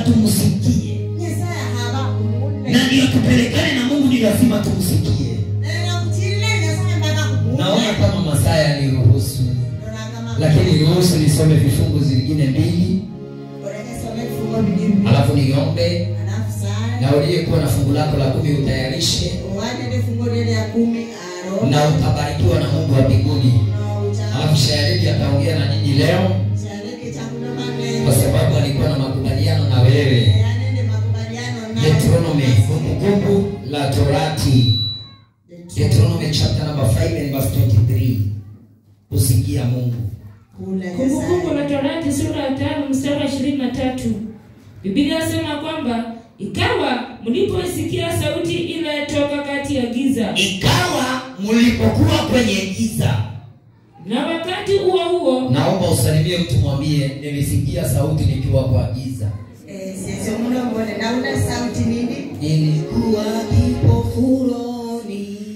tumsikie nyasaye haba kumule na ndio tupelekane na mungu ni lazima tumsikie nena kuchile nyasaye mpaka kumule naona kama masaa yaniruhusu lakini ruhusu nisome vifungu zingine mbili orekesome vifungo bibili alafu niombe alafu saa na uliyekuwa na fungu lako la kumi utayarishe uwatete fungo lile ya kumi aro na utabarikiwa na mungu wa mbinguni na ucha alafu shayariki ataongea na nyinyi leo chareke chakula kwa maneno sababu alikuwa na makubaliano na wewe yanende makubaliano na deuteronomy kumbukumbu la torati deuteronomy chapter number 5 and verse 23 kusikia mungu kula Kumbukumbu la nyasaye Torati sura ya tano mstari wa ishirini na tatu Biblia inasema kwamba ikawa mlipoisikia sauti ile toka kati ya giza, ikawa mlipokuwa kwenye giza na wakati huo huo naomba usalimie mtu mwambie nimesikia sauti nikiwa kwa giza Eh, sisi muno mbone na una sauti nini nilikuwa kipofuroni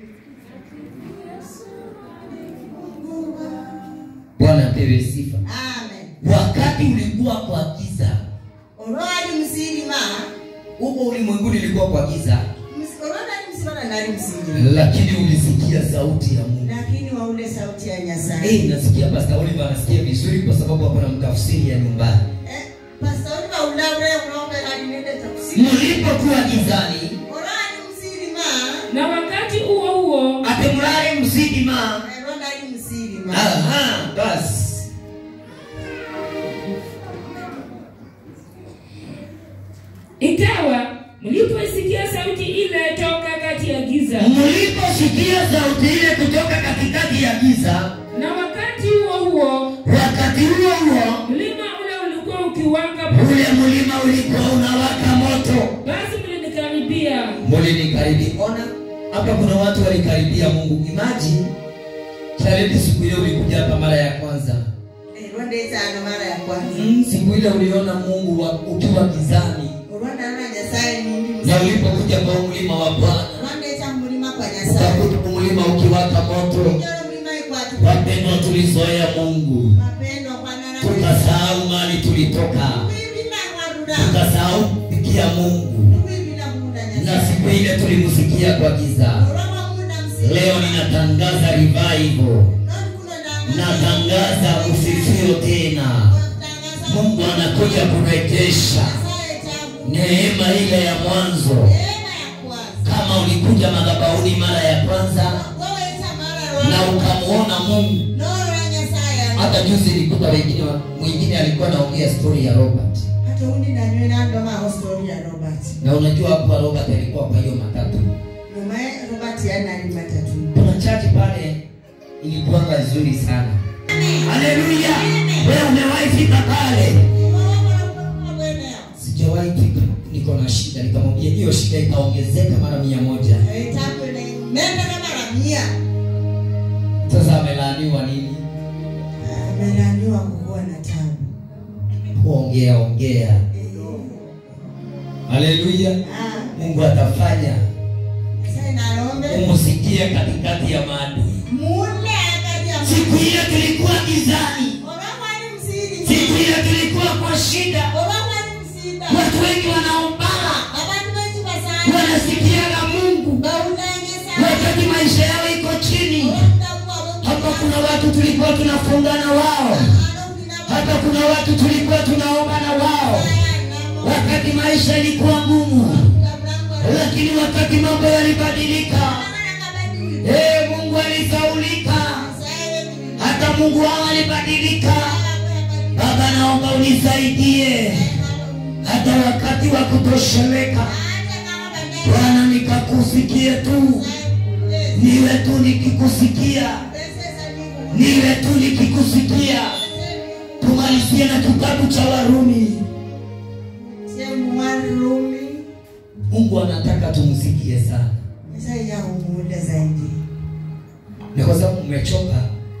bwana apewe sifa amen wakati ulikuwa kwa giza olwali musilima huko ulimwenguni ilikuwa kwa giza olwali musilima nali musilima lakini ulisikia sauti ya mungu lakini waule sauti ya nyasaye hey, nasikia pasta oliver anasikia vizuri kwa sababu hakuna mtafsiri ya nyumbani Eh, pastor oli baulaule unaombera linende takusima mlipokuwa gizani olwali musilima na wakati huo huo ate mulale mzidima ero nali musilima aha basi ikawa mlipoisikia sauti ile toka kati ya giza, mliposikia sauti ile kutoka katikati ya giza na wakati huo huo wakati huo huo mlima ule ulikuwa ukiwaka, ule mlima ulikuwa unawaka moto basi mlinikaribia mulinikaribia ona hapa kuna watu walikaribia mungu imaji charedi siku ile ulikuja hapa mara ya kwanza erwandezano mara ya kwanza mm, siku ile uliona mungu wa, ukiwa gizani olwandalona nyasaye nindi na ulipokuja kwa mlima wa bwana olwandeca mulima kwa nyasaye ukakuta mlima ukiwaka moto ijolo mulima ikwatu wapendwa tulizoea mungu mapendo kwanana tukasahau mali tulitoka kwibila kwarura tukasahau kufikia mungu kwibila munda na nyasaye siku ile tulimsikia kwa giza olwawa munda msili leo ninatangaza revival natangaza ufifio tena mungu anakuja kurejesha neema ile ya mwanzo kama ulikuja madhabahuni mara ya kwanza na ukamwona mungu hata juzi ilikuta wengine mwingine alikuwa anaongea stori ya robert na unajua hapo robert alikuwa kwa hiyo matatu kuna chachi pale ilikuwanga nzuri sana haleluya wewe umewahi fika pale sijawahi fika niko na shida nikamwambia hiyo shida ikaongezeka mara mia moja sasa amelaaniwa nini amelaniwa kukuwa na tabu kuongea ongea haleluya Ah, mungu atafanya sasa nalombe umusikie katikati ya maadui mule akati ya siku ile tulikuwa gizani Olwakwali msiri siku ile tulikuwa kwa shida olwakwali msida watu wengi wanaombana abantu benshi basanga wanasikiaga mungu bawulanyesa wakati maisha yao iko chini hapa kuna watu tulikuwa tunafungana wao hata kuna watu tulikuwa tunaomba na wao wakati maisha ilikuwa ngumu lakini wakati mambo yalibadilika hey, mungu alisaulika hata mungu wao alibadilika baba naomba unisaidie hata wakati wa kutosheleka bwana nikakusikie tu niwe tu nikikusikia niwe tu nikikusikia tumalizie na kitabu cha warumi mungu anataka tumsikie sana zaidi ni kwa sababu mmechoka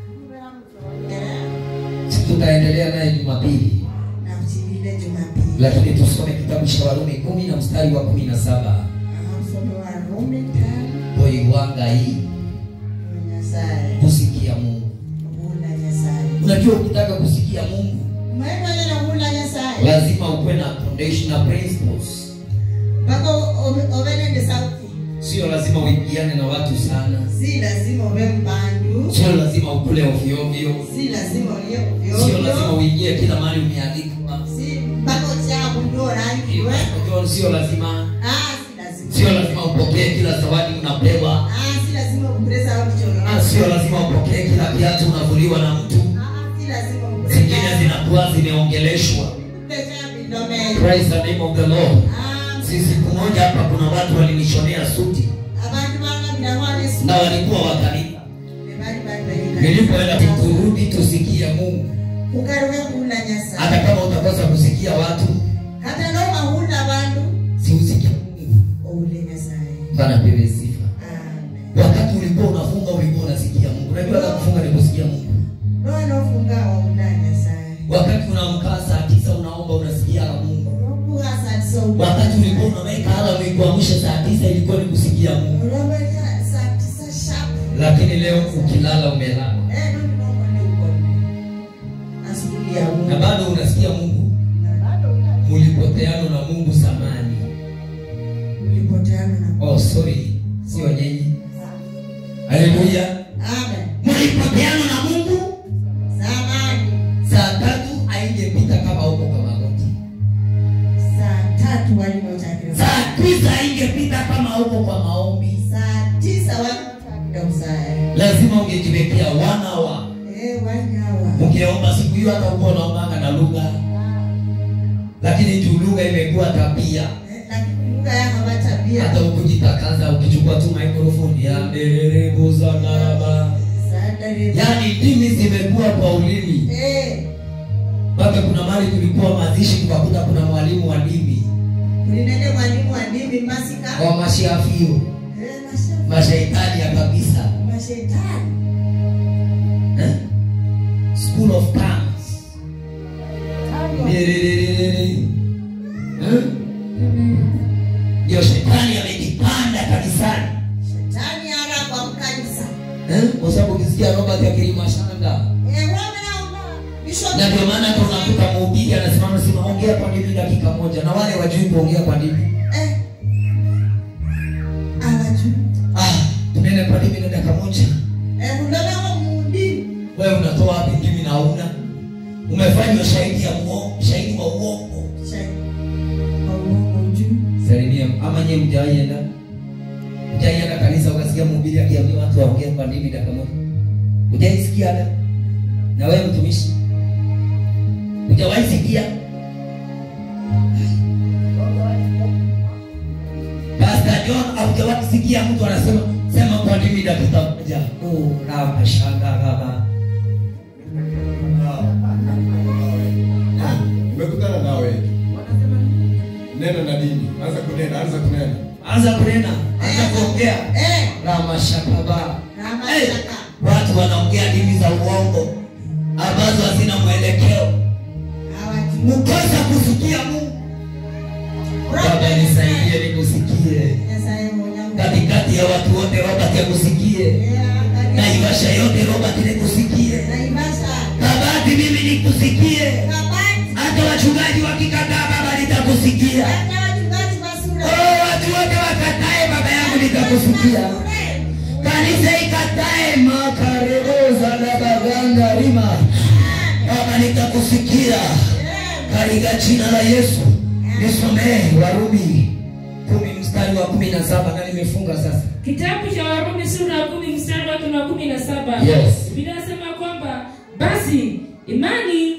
si tutaendelea naye jumapili nakuchilile jumapili lakini tusome kitabu cha warumi kumi na mstari wa kumi na saba msomi wa rumi tano boiwanga hii nyasaye kusikia mungu kula nyasaye unajua ukitaka kusikia mungu mwenye nakula nyasaye lazima ukuwe na foundational principles mpaka o- ove nende sauti sio lazima uingiane na watu sana si lazima ove mbandu sio lazima ukule ovyoovyo si lazima ulie sio lazima ovyo uingie kila mahali umealikwa si mpaka uchagu ndio rangiwe Unajua, sio lazima ah si lazima sio lazima upokee kila zawadi unapewa ah si lazima ukureza au kichoro Ah, sio lazima upokee kila kiatu unavuliwa na mtu ah si lazima zingine ukureza zinakuwa zimeongeleshwa pesa bidome praise the name of the lord ah si siku moja hapa kuna watu walinishonea suti abantu banga bidamwane na walikuwa wakaribu bali bali nilipoenda kurudi tusikie mungu ukaruwe kula nyasa hata kama utakosa kusikia watu hata no mahunda bandu si usikie mungu oule nyasaye bana pewe sifa amen wakati ulikuwa unafunga ulikuwa unasikia mungu unajua hata kufunga ni kusikia mungu no nofunga waula nyasaye wakati unaamkaa saa tisa unaomba unasikia la mungu nokuha satiso wakati ulikuwa unaweka alamu ikuamshe saa tisa ilikuwa ni kusikia mungu ulomeka saa tisa sharp lakini leo ukilala umelala eh no nomone ukone asubuhi ya na Mungu bado unasikia mungu na bado una- mulipoteana na mungu samani ulipoteana na oh sorry sio nyinyi haleluya amen mulipoteana na mungu zamani saa tatu aingepita kama huko kwa magoti saa tatu walimotakiwa saa tisa aingepita kama huko kwa maombi saa tisa walimotakiwa usae lazima ungejiwekea wanawa eh wanyawa ungeomba siku hiyo hata uko unaombanga na lugha lakini juu lugha imekuwa tabia Eh, lakini lugha ya hawa tabia hata ukujitakaza ukichukua tu maikrofoni ya dererembuzanaraba sadari yaani dini zimekuwa kwa ulimi eh mpaka kuna mali tulikuwa mazishi tukakuta kuna mwalimu wa dini kulinene mwalimu wa dini masika wa mashiafio eh masha mashaitani ya kabisa mashetani eh? school of tongues Derererere. Eh? ndio shetani amejipanda kanisani shetani ara kwa mkanisa eh? kwa sababu ukisikia robert akilima shanda eh wamena una bishop na ndio maana hata unakuta mhubiri anasimama sema ongea kwa dini dakika moja na wale wajui kuongea kwa dini eh awaju ah tunaenda kwa dini na dakika moja eh mundona wa mundi wewe unatoa wapi dini na una umefanywa shahidi ya uongo shahidi wa uongo shay kwa uongo juu salimia ama nyie mjaienda mjaienda kanisa ukasikia mhubiri akiambia watu waongee kwa dini dakika moja ujaisikia hata na wewe mtumishi ujawahi sikia Pastor John haujawahi sikia mtu anasema sema kwa dini dakika moja oh raba shanga raba nimekutana nawe neno na dini anza kunena anza kunena anza kunena anza kuongea eh rama shakaba Rama Hey, shaka. watu wanaongea dini za uongo ambazo hazina mwelekeo awaju mkosa kusikia mungu baba nisaidie nikusikie nyasaye mwenyangu katikati ya watu wote robert akusikie eh naivasha yote robert nikusikie naivasha kabati mimi nikusikie kabati hata wachungaji wakikataa baba nitakusikia hata wachungaji basura oh, watu wote wakatae baba yangu nitakusikia kanisa ikatae makareoza na baganga rima baba nitakusikia katika jina la yesu nisomee warumi kumi mstari wa kumi na saba na nimefunga sasa kitabu cha warumi sura ya kumi mstari wake wa kumi na saba Yes. biblia inasema kwamba basi imani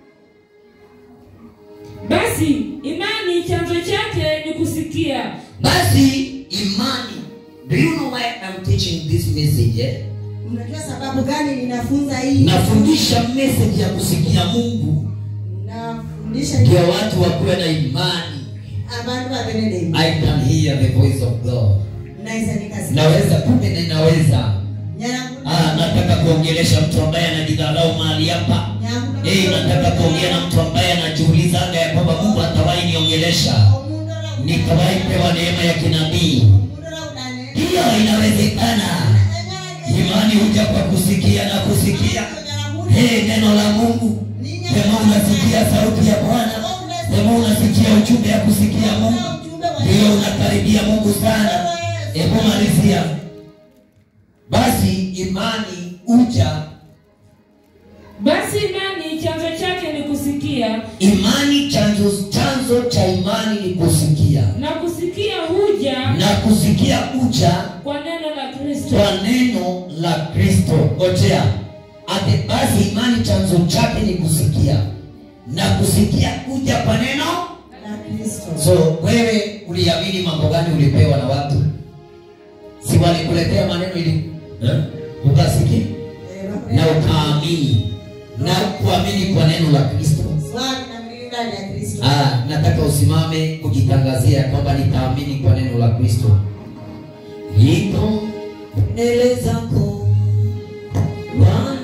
basi imani chanzo chake ni kusikia basi imani do you know why I'm teaching this message eh? unajua sababu gani ninafunza hii nafundisha message ya kusikia mungu nafundisha ndio watu wakuwe na imani abantu babenede i can hear the voice of god naweza nikasikia naweza kumbe na inaweza nyangu ah, nataka kuongelesha mtu ambaye anajidharau mahali hapa nyangu hey, nataka kuongea na mtu ambaye anajiulizanga ya kwamba mungu atawahi niongelesha nikawahi pewa neema ya kinabii hiyo inawezekana imani huja kwa kusikia na kusikia hey, neno la mungu kama unasikia sauti ya bwana Sema unasikia ujumbe ya kusikia Mungu, ujumbe wa ndio Yesu. unakaribia Mungu sana. Hebu malizia. Basi imani uja, Basi imani chanzo chake ni kusikia, imani chanzo chanzo cha imani ni kusikia, na kusikia huja na kusikia uja kwa neno la Kristo. kwa neno la Kristo. Ngojea. Ate basi imani chanzo chake ni kusikia, na kusikia kuja kwa neno. Na Kristo. So wewe uliamini mambo gani ulipewa na watu? Si walikuletea maneno ili eh? ukasikia Eh, na ukaamini na kuamini kwa neno la Kristo. Swali na mbili ndani ya Kristo. Ah, nataka usimame kujitangazia kwamba nitaamini kwa neno la Kristo. Niko mbele zako Bwana